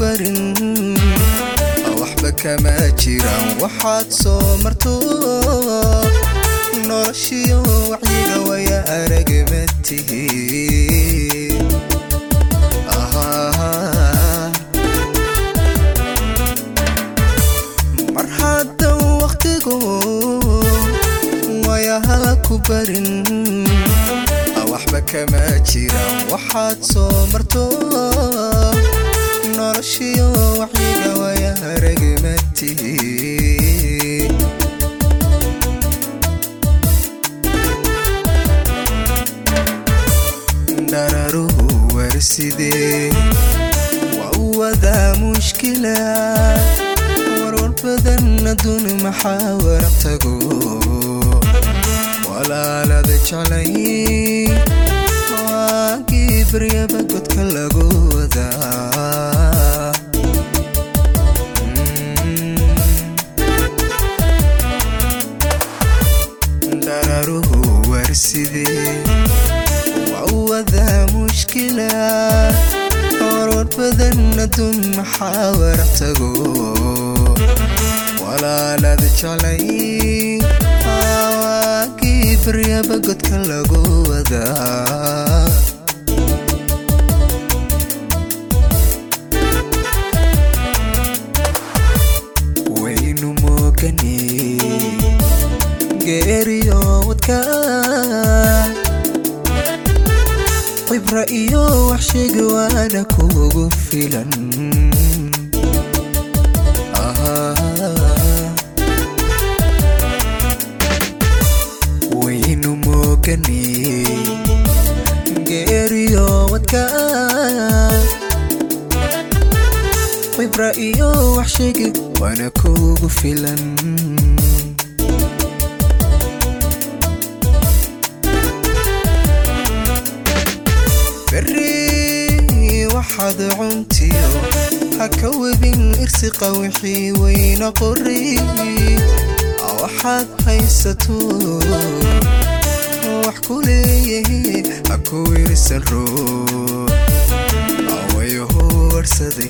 barin waxba kama jiraan waxaad soo marto noloshiyo wacyiga waya aragma tihi mar haddan waqtigu wayahala ku barin waxba kama jiraan waxaad soo marto noloshiyo wacyiga waya aragma tihi dhararuhu warsidee waa u wadaa mushkila warwar badan adduun maxaa warab tago walaalada jeclay waagii baryaba godka lagu wadaa dhararuhu warsidee waa u wadaa mushkila warwar badan adduun maxaa warab tago walaalada jeclay waagii baryaba godka lagu wadaa waynu moogane geeriyo wadka cibra iyo wax sheegi waana kugu filan waynu moogane geeriyo wadka cibra iyo wax sheegi waana kugu filan beri waxaad cuntiyo ha ka webin irsiqa wixii weyna qori waxaad haysato wax ku leeyahe ha ku wirsan roo awayaho warsaday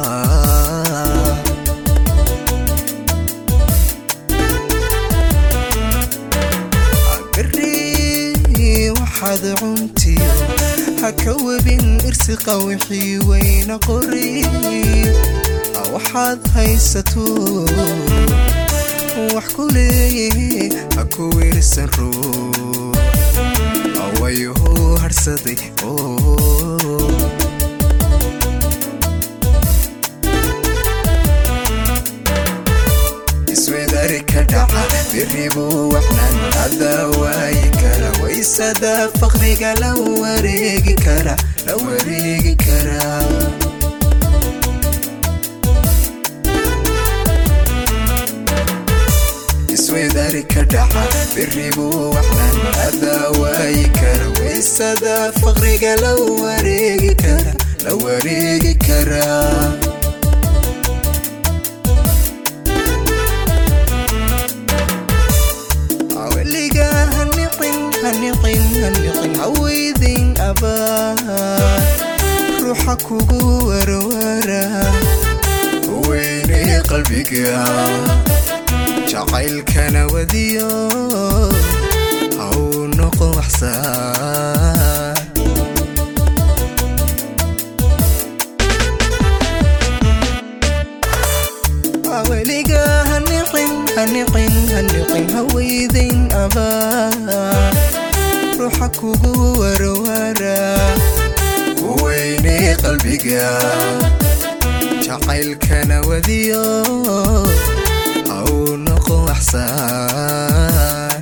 beri waxaad cuntiyo ha ka webin irsiqa wixii weyna qori waxaad haysato wax ku leeyahe ha ku wirsan roo awayaho harsaday iswedari ka dhaca biribu waxnan adaa waayi kara waysada faqriga la wareegi kara la wareegi kara iswedari ka dhaca biribu waxnan adaa waayi kara waysada faqriga la wareegi kara la wareegi kara weliga haniqin haniqin haniqin haweydin abaa ruuxa kugu warwara weyne qalbiga jacaylkana wadiyo haw noqon waxsaa weliga haniqin haniqin haniqin haweydin abaa ruuxa kugu warwara weyne qalbiga jacaylkana wadiyo haw noqon waxsaa